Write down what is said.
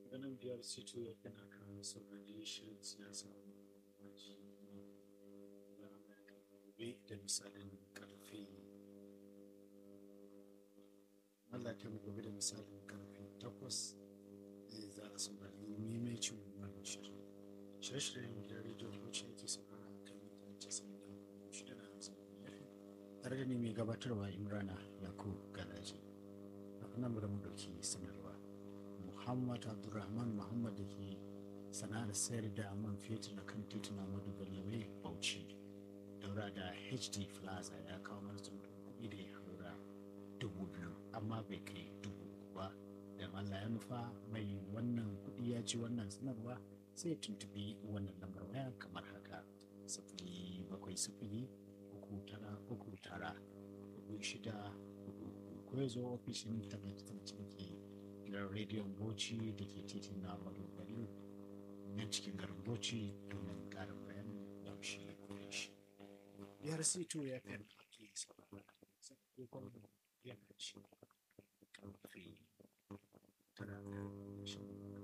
ganin biyar sito ya kana kan saurari shirin siyasa maji gobe da misalin karfe Allah ta gobe da misalin karfe takwas za a saurari maimacin wannan shirin shirye-shiryen da rediyo wacce yake saurara kan mita casa'in da shida na hamsin tare da ne mai gabatarwa imrana yakub garaji a nan da mu dauki sanarwa muhammad abdulrahman muhammad da ke sana'ar sayar da man fetur na kan tituna madugalawe bauchi daura da hd plaza ya kawo mana tsuntun kuɗi da ya haura dubu biyu amma bai kai dubu uku ba da allah ya nufa mai wannan kuɗi ya ci wannan sanarwa sai tuntubi wannan lambar waya kamar haka sifili bakwai sifili uku tara uku tara hudu shida hudu ko ya zo ofishin tallace-tallace da ke gidan rediyon bauchi da ke titin na madogari nan cikin garin bauchi domin karin bayanin yaushe kudin shi biyar c2 ya fi ake saurara sai kuma yana ci